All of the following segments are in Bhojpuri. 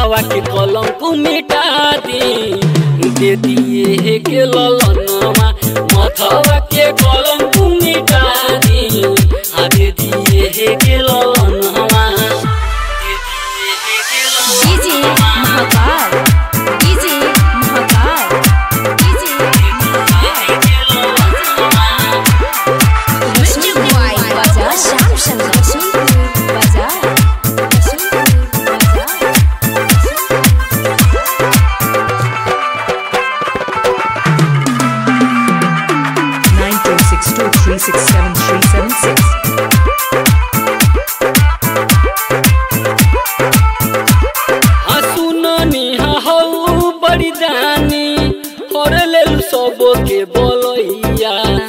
मथवा के कलम को मिटा दी दे दिए के ललनमा मथवा के कलम को मिटा दी आ दे दिए के ललनमा दे दिए के DJ Mahakal DJ Mahakal DJ music by बाजार श्याम शंकर सुनपुर बाजार सुनपुर बाजार nine four six two three six seven three seven six. हाँ सुननी हऊ बड़ी जानी और ले सब के बोलैया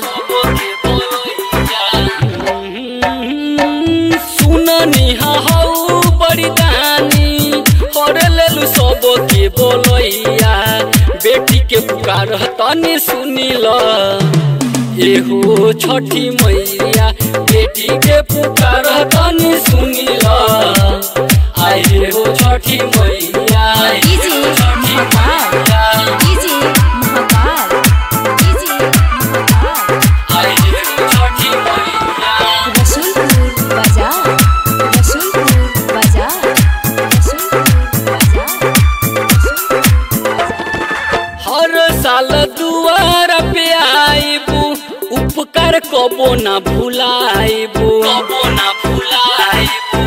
हम्म, सुननी हऊ बड़ी जानी और ले सब के बोलैया बेटी के पुकार तनी सुनी ल एहो छठी मैया बेटी के पुकार तनी सुनी ल आए हो Chhathi Maiya DJ Mahakal DJ Mahakal DJ Mahakal आए हो छठी मैया रसूलपुर बाजार रसूलपुर बाजार रसूलपुर बाजार हर साल दुआर पे आइबू उपकार कबो ना भुलाइबू कबो ना भुलाइबू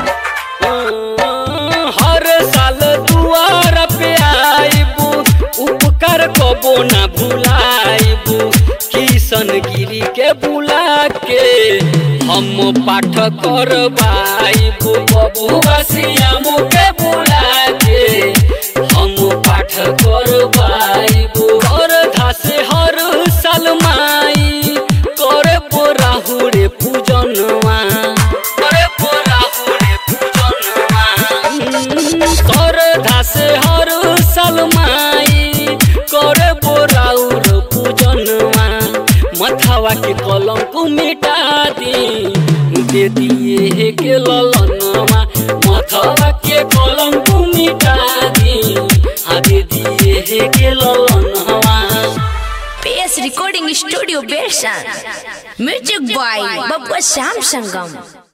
हर साल दुआर पे आइबू उपकार कबो ना भुलाइबू किशन गिरी के बुला के हम पाठ करवाइबू बबुआ सियामू के बुला के हम पाठ करवाइबू घर धासे हर साल माई करे बोराहुरे पूजनवा करे बोराहुरे पूजनवा कर धासे हर साल माई करे बोराउर पूजनवा मथवा के कलम को मिटा दी दे दिए के ललनवा मथवा के कलम को मिटा दी आ दे दिए के ललनवा PS Recording Studio Bershan Music by Babba Sham Sangam